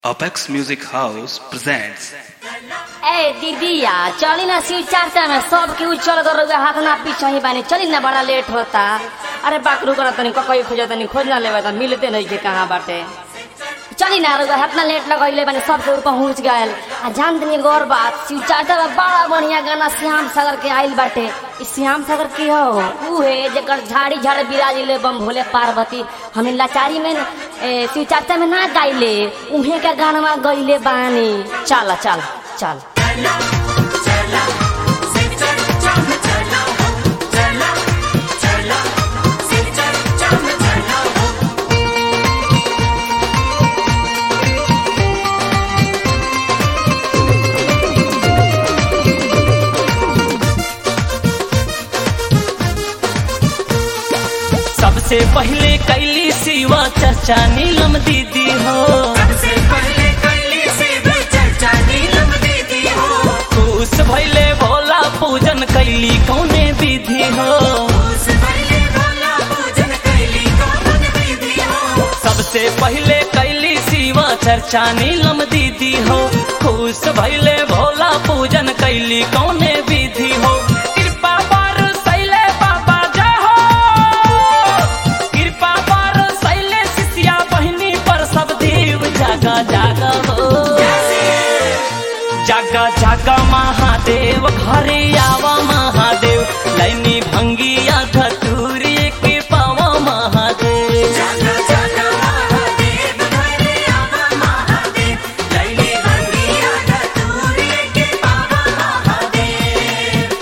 Apex Music House presents ए दीदिया चली ना शिव चर्चा में सब केहू चल कर रउआ हाथ ना पीछे ही बानी चली ना बड़ा लेट होता अरे बाकरू कर तनी ककई खोज तनी खोज ना लेवे त मिलते नहीं के कहाँ बाटे चली ना रउआ हाथ ना लेट लगइले बानी सब केहू पहुंच गए आ जान तनी एगो और बात शिव चर्चा में बड़ा बढ़िया गाना श्याम सागर के आइल बाटे ई श्याम सागर के हो ऊ है जेकर झाड़ी झाड़ बिराजिले बम भोले पार्वती हमें लाचारी में न, ए, शिव चर्चा में ना गाइले उहे के गाना गइले बानी चल चल चल सबसे पहले कैली सिवा चर्चा नीलम दीदी हो सबसे पहले कैली से भी चर्चा नीलम दीदी हो खुश भैले भोला पूजन कैली कौने विधि हो उस पहले भोला पूजन कैली कौन दीदी हो सबसे पहले कैली सिवा चर्चा नीलम दीदी हो खुश भैले भोला पूजन कैली कौने विधि हो कृपा पर सैले बाबा जाहो कृपा पर सैले शिष्या बहिनी पर सब देव जागा जागा हो जागा जागा महादेव घरे आवा महादेव लैनी भंगिया धतूरी के पावा महादेव जागा जागा महादेव घरे आवा महादेव लैली भंगिया धतूरे के बाबा महादेव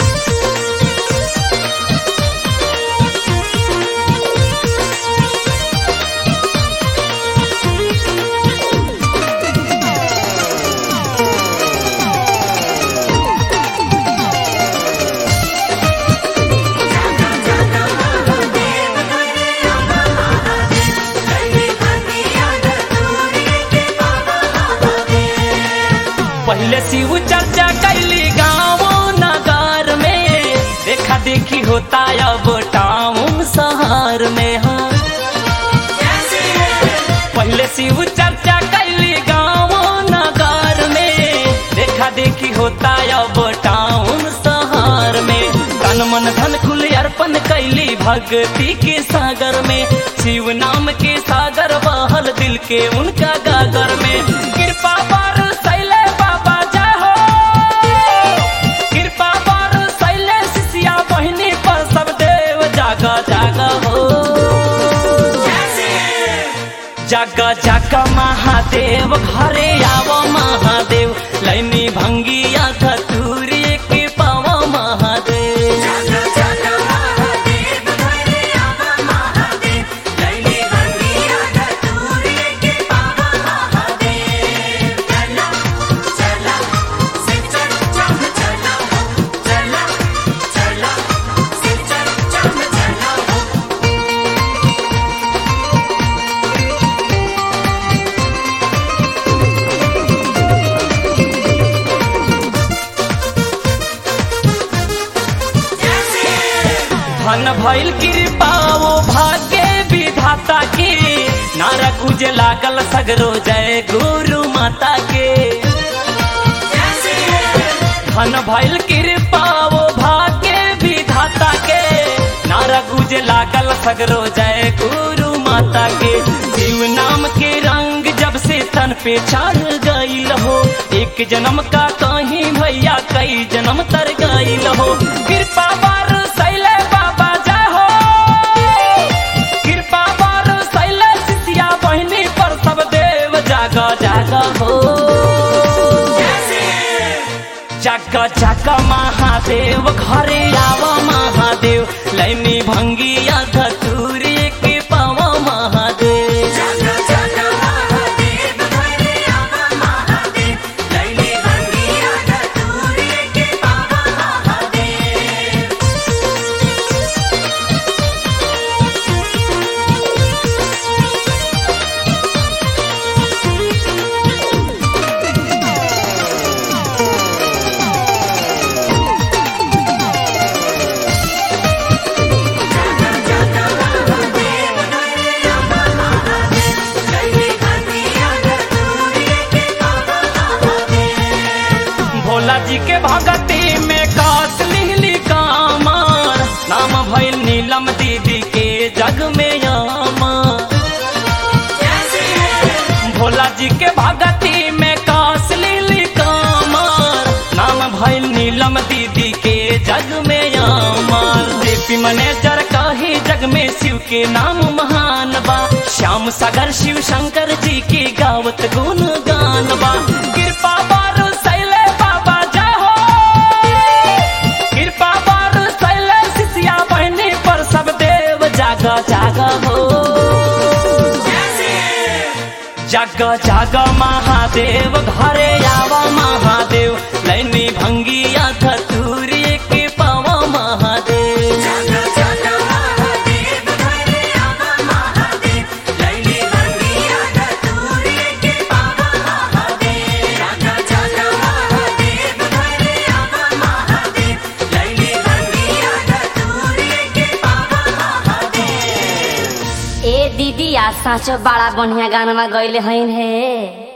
जागा जागा महादेव घरे आवा महादेव लैली भंगिया धतूरे के बाबा महादेव पहले शिव चर्चा कैली गाँव नगर में देखा देखी होता अब टाउन शहर में हाँ पहले शिव चर्चा कैली गाँव नगर में देखा देखी होता अब टाउन शहर में तन मन धन खुल अर्पण कैली भक्ति के सागर में शिव नाम के सागर बहल दिल के उनका गागर में कृपा पर सैले बाबा जाहो कृपा पर सैले शिष्या बहिनी पर सब देव जागा जागा हो जागा जागा महादेव घरे आव महादेव लैनी भंगिया धतूरी के पावा महादेव जागा जागा महादेव घरे आवा महादेव लैली भंगिया धतूरे के बाबा महादेव चला चला शिव चर्चा में चला हो चला चला शिव चर्चा में चला हो धन भइल कृपा वो भाग्य विधाता के नारा कुज लागल सगरो जय गुरु माता के धन भइल कृपा वो भाग्य विधाता के नारा गुज लागल सगरो जय गुरु माता के जीव नाम के रंग जब से तन पे चढ़ गईल हो एक जन्म का कहीं भैया कई जन्म तर गईल हो कृपा पर सैले बाबा जाहो कृपा पर सैले शिष्या बहिनी पर सब देव जागा जागा हो जागा जागा महादेव घरे आव महादेव लैनी भंगिया धतूरी के पावा महादेव जागा जागा महादेव घरे आवा महादेव लैली भंगिया धतूरे के बाबा महादेव जागा जागा भोला जी के भगती में कास लिहली कामर नाम भइल नीलम दीदी के जग में यामर भोला जी के भगती में कास लिहली कामर नाम भइल नीलम दीदी के जग में यामर जेपी मैनेजर कही जग में शिव के नाम महान बा श्याम सागर शिव शंकर जी की गावत गुण गान बा कृपा बारू सैले बाबा जाहो कृपा बारू सैले सिसिया बहनी पर सब देव जाग जाग हो जग जग महादेव घरे आवा महादेव लैनी भंगिया धतूरी के पावा महादेव जागा जागा महादेव घरे आवा महादेव लैली बंगिया धतूरे के पावा महादेव जागा जागा महादेव घरे आवा महादेव लैली बंगिया धतूरे के पावा महादेव ए दीदी आ साँचो बड़ा बढ़िया गाना गैले हईन हे